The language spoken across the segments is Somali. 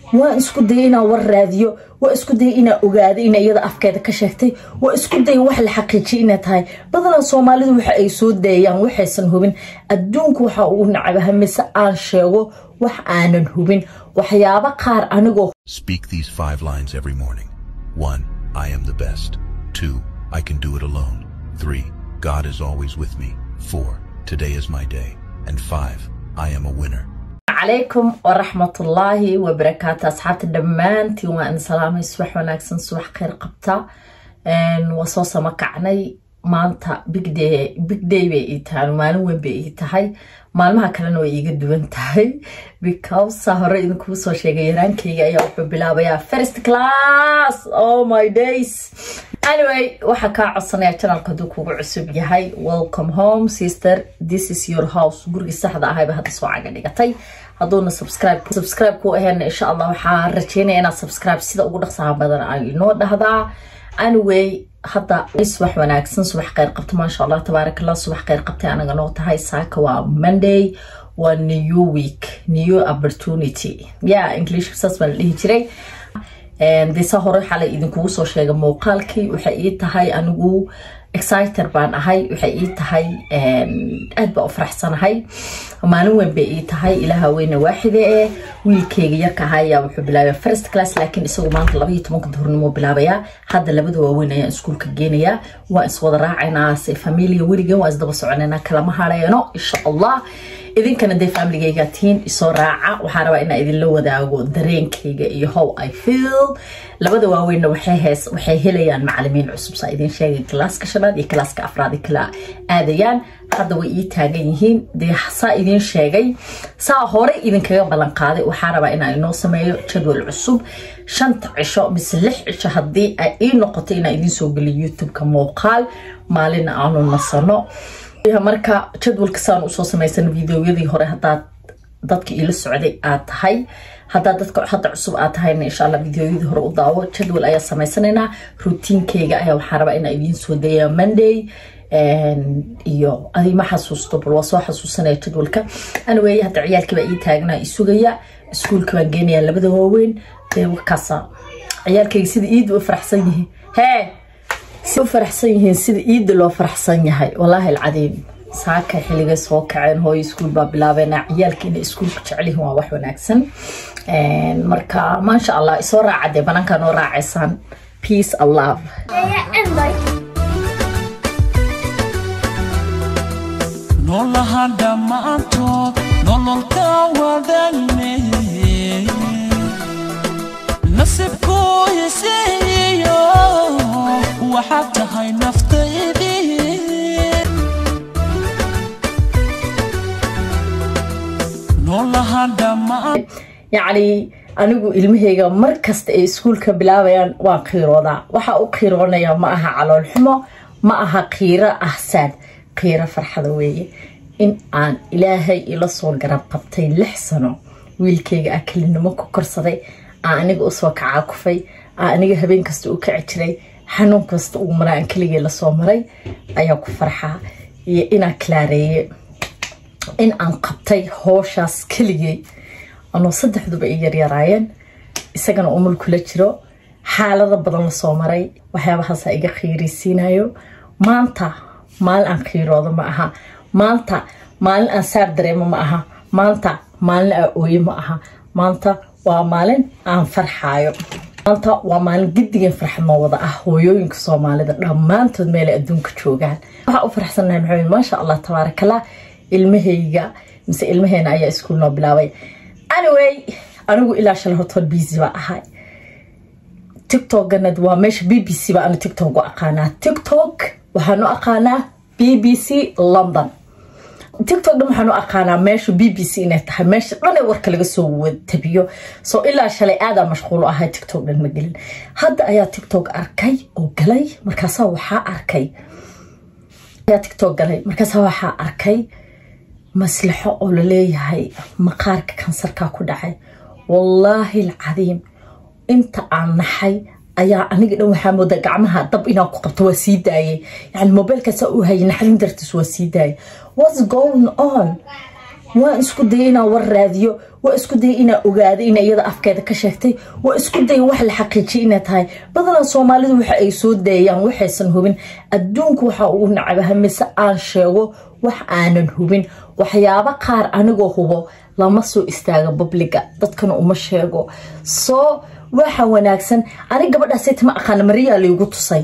waan isku dayay inaan war raadiyo waa isku dayay inaan ogaado ina iyada afkeeda ka sheegtay waa isku dayay wax la xaqiijiyay inay tahay badanaa soomaalidu waxa ay soo dayayaan waxaysan hubin adduunku waxa uu nacabaha mise aan sheego wax aanan hubin waxyaabo qaar anigoo Speak these five lines every morning. One, I am the best. Two, I can do it alone. Three, God is always with me. Four, today is my day. And five, I am a winner. calaykum waraxmatullaahi wabarakaatu asxaabta dhammaantiin waa in salaamay subax wanaagsan subax kheyr qabta waa soo sama kacnay maanta big day big day bay ii tahay maalin weyn bay ii tahay maalmaha kalena way iiga duwan tahay because saa hore idinkuu soo sheegay yaraankayga ayaa wuxuu bilaabayaa first class oh my days anyway waxaa kaa codsanaya janalka hadduu kugu cusub yahay welcome home sister this is your house gurigii saxda ahayba hadda soo caga dhigatay hadduuna subscribe subscribe ku aheena insha allah waxaa rajeynaya inaad subscribe sida ugu dhaqsaha badan ay inoo dhahdaa anyway hadda subax wanaagsan subax kheyr qabta maasha allah tabaarak allah subax kheyr qabtay anaga noo tahay saaka waa monday waa new week new opportunity ya english saas baa la dhihi jiray desa hore xalay idinkugu soo sheega muuqaalkii waxay ii tahay anigu exciter baan ahay waxay ii tahay aad baa u faraxsanahay maalin weyn bay ii tahay ilaaha weyne waaxide ee wiilkeyga yarka ahaa ayaa wuxuu bilaabaya first class laakiin isagu maanta labaiyo tobanka duhurnimo bilaabayaa hadda labada waaweyn ayaan iskuulka geenayaa waa iswada raacaynaa se familia weligan waa isdaba soconaynaa kalama hareeno insha allah idinkana dee familigayga tihiin isoo raaca waxaa rabaa inaa idinla wadaago dareenkayga iyo how i feel labada waaweynna waxay hees waxay helayaan macalimiin cusub saa idin sheegay kalaaska shanaad iyo kalaaska afraad ay kala aadayaan hadda way ii taagan yihiin dee saa idin sheegay saa hore idinkaga ballan qaaday waxaa rabaa inaa inoo sameeyo jadwal cusub shanta cisho mise lix cisho haddii ay ii noqoto inaa idiin soo geliyo youtube-ka muuqaal maalina aanu nasano marka jadwalka saan usoo samaysan videoyadii hore hadaad dadka iila socday aad tahay hadaad dadka hadda cusub aad tahayna insha alla videoyadii hore u daawo jadwal ayaa samaysanaynaa rutiinkeyga ayaa waxaa rabaa inaa idiin soo daya monday iyo adi ma xasuusto bal waa soo xasuusanaya jadwalka anyway hadda ciyaalkiibaa ii taagnaa isugaya iskuulka baan geenayaa labada waaweyn dee wakaasa ciyaalkeyga sida iid u faraxsan yihiin hee si u faraxsan yihiin sida iidda loo faraxsan yahay wallaahi alcadiim saaka xilligay soo kaceen hooyo iskuul baa bilaabeena ciyaalka inay iskuulka jecelyihiin waa wax wanaagsan marka maasha allah isoo raacadee banaankaa noo raacaysaan peace and love noolaha dhammaantood nololka wadagne nasibkuu isiiyo waxaad tahay naftaydii noolaha dhammaan yacni anigu ilmahayga mar kasta ay iskuulka bilaabayaan waan qiiroodaa waxaa u qiiroonaya ma aha caloolxumo ma aha qiiro ahsaad qiiro farxada weeye in aan ilaahay ila soo garab qabtay lix sano wiilkayga ah kelinimo ku korsaday aan aniga usoo kacaa kufay aan aniga habeen kasta u kaci jiray xanuun kasta uu maraa aan keligay lasoo maray ayaa ku farxaa iyo inaan kalaareeye in aan qabtay hooshaas keligay anoo saddexduba ay yaryaraayeen isagana umul kula jiro xaalado badan lasoo maray waxyaabahaasa iga khiirisiinayo maanta maalin aan khiiroodo ma aha maanta maalin aan saar dareemo ma aha maanta maalin aan ooye ma aha maanta waa maalin aan farxaayo maanta waa maalin gidigeen farxad noo wada ah hooyooyinka soomaalida dhammaantood meelay adduunka joogaan waxaa u faraxsanahay maxamed maasha allah tabaarakallah ilmahayga mise ilmaheena ayaa iskuul noo bilaabay anyway anigu ilaa shalay hortood busy baa ahay tiktokana waa meesha b b c baa anu tiktok u aqaanaa tiktok waxaan u aqaanaa b b c london tiktok dhan waxaan u aqaanaa meesha b b c inay tahay meesha dhan ee warka laga soo tabiyo soo ilaa shalay aadaa mashquul u ahay tiktok dhan ma gelin hadda ayaa tiktok arkay oo galay markaasaa waxaa arkay ayaa tiktok galay markaasaa waxaa arkay maslaxo oo laleeyahay maqaarka kansarkaa ku dhacay wallaahi alcadiim inta aan naxay ayaa aniga dhan waxaa moodaa gacmaha dab inaan ku qabto waa sii daayay yani mobeelkaasaa u hayay naxdin dartiis waa sii daayay whats going on waan isku dayay inaan war raadiyo waa isku dayay inaa ogaado ina iyada afkeeda ka sheegtay waa isku dayay wax la xaqiijiyay inay tahay badanaa soomaalidu waxa ay soo dayayaan waxaysan hubin adduunku waxaa ugu nacabaha mise aan sheego wax aanan hubin waxyaabo qaar anigoo hubo lama soo istaaga babliga dadkana uma sheego soo waxa wanaagsan anig gabadhaaseti ma aqaana mariyaa laygu tusay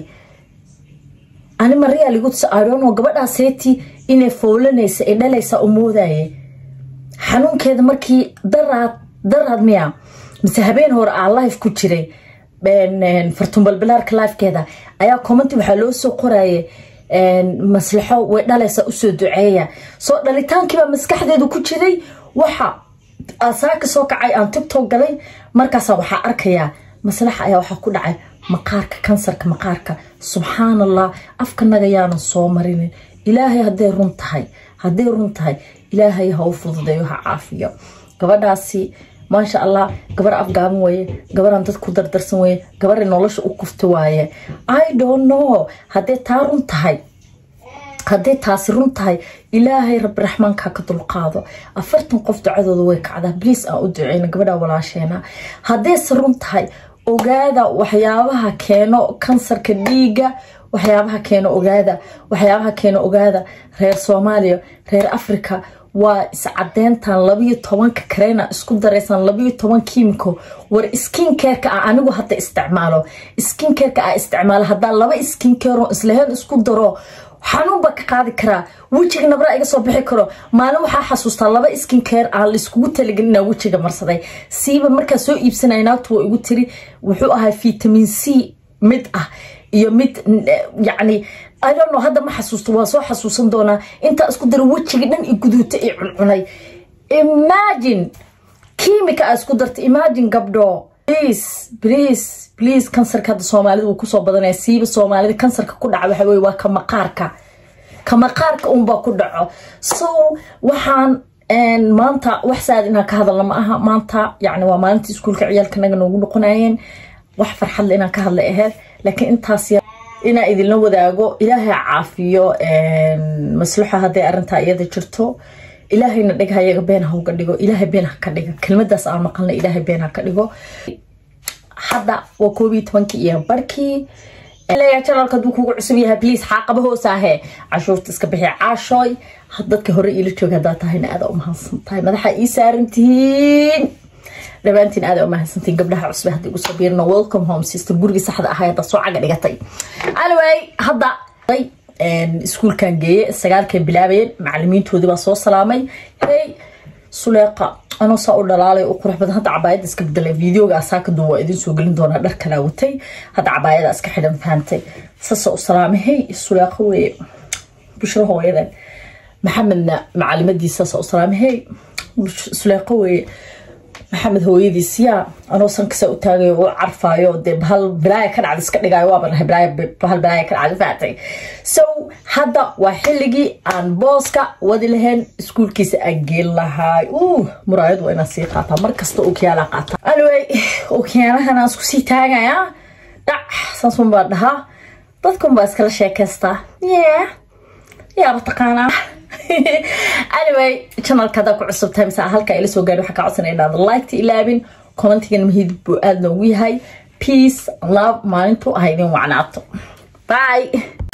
ani mariyaa laygu tusay idono gabadhaaseti inay fowlanaysa ay dhalaysa u moodaye xanuunkeeda markii daraad daraad miya mise habeen hore aa life ku jiray fartumbalbilaarka lifekeeda ayaa commenti waxaa loo soo qoraye maslaxo way dhalaysa usoo duceeya soo dhalitaankiibaa maskaxdeedu ku jiray waxa asaaka soo kacay aan tigtok galay markaasa waxaa arkayaa maslaxa ayaa waxaa ku dhacay maqaarka kansarka maqaarka subxaan allah afkanaga yaanan soo marinin ilaahay hadday run tahay hadday run tahay ilaahay ha u fududeeyo ha caafiyo gabadhaasi maasha allah gabar afgaaban weeye gabaraan dad ku dardarsan weeye gabaray nolosha u kufta waaye i don't know hadday taa run tahay hadday taasi run tahay ilaahay rabbi raxmaanka ka dulqaado afartan qof ducadooda way kacdaa bliis aan u duceyna gabadha walaasheena haddayse run tahay ogaada waxyaabaha keeno kansarka dhiiga waxyaabaha keeno ogaada waxyaabaha keeno ogaada reer soomaaliya reer africa waa iscadeyntan labayo tobanka kareyna isku daraysan labayo toban kiimiko war skincareka ah anigu hadda isticmaalo skincareka ah isticmaalo haddaa laba skincaro islaheen isku daro xanuunba ka qaadi karaa wejiga nabra iga soo bixi karo maalin waxaa xasuustaa laba skincare aan laiskugu talagelin inaa wejiga marsaday siiba markaa soo iibsanaya naagtu waa igu tiri wuxuu ahaa vitamin c mid ah iyo mid yacni idono hadda ma xasuusto waa soo xasuusan doonaa intaa isku dara wejiga dhan i guduuta i cuncunay imagine kiimika aa isku darta imagine gabdho please please please kansarka hadda soomaalida wuu kusoo badanaya siiba soomaalida kansarka ku dhaca waxa weye waa ka maqaarka ka maqaarka unbaa ku dhaco so waxaan maanta wax saad inaan ka hadalna ma aha maanta yani waa maalintii iskuulka ciyaalka naga noogu noqonayeen wax farxadle inaan ka hadlay aheyd laakiin intaas inaa idinla wadaago ilaahay caafiyo maslaxo hadday arintaa iyada jirto ilaahayna dhig hayaga been ha uga dhigo ilaahay been ha ka dhigo kelmadaas aan maqalna ilaahay been ha ka dhigo hadda waa koob iyo tobankii iyo barkii janalka haduu kugu cusub yahay bliis xaaqaba hoosaahe cashuurta iska bixi caashooy dadka hore iila jooga haddaa tahayna aada u mahadsan tahay madaxa ii saarantihiin dhammaantiin aada u mahadsantiin gabdhaha cusbe hadda igu soo biirna welcome home sister gurigii saxda ahaa hadda soo caga dhigatay anyway hadda iskuulkan geeye sagaalkay bilaabayeen macalimiintoodii baa soo salaamay hey suleeqa anoo saa u dhalaalay u qurux badan hadda cabaayada iska bedelay videoga asaakadu waa idin soo gelin doonaa dhar kalaa watay hadda cabaayada iska xidhan fahantay sasa u salaamay hey suleeqa weeye bushro hooyadan maxamedna macalimadiisaasa u salaamay hey suleeqa weeye maxamed hooyadiis yaa anoo sankasa u taagayo u carfaayo dee bahal bilaaya ka dhacda iska dhigaayo waaba dhahay bahal bilaaya ka dhacda fahatay so hadda waa xilligii aan booska wadi lahayn iskuulkiisa aan geen lahaay uh muraayad waa inaan sii qaataa mar kasta okiyaalaa qaata anyway okiyaalahan aan isku sii taagayaa dhac saasun baa dhahaa dadkun baa iskala sheekaystaa yeah yaaba taqaanaa anyway channelka haddaa ku cusub tahay mise halka ila soo gaadhi waxaa kaa codsanaya inaad liketa ilaabin commentigan mahidib buu aada noogu yahay peace love maalintu ha idin wacnaato bye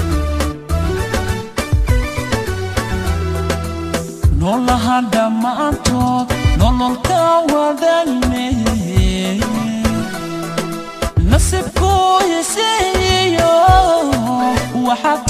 noolaha dhammaantood nololka wadaagne nasibku hisiiyo waxaad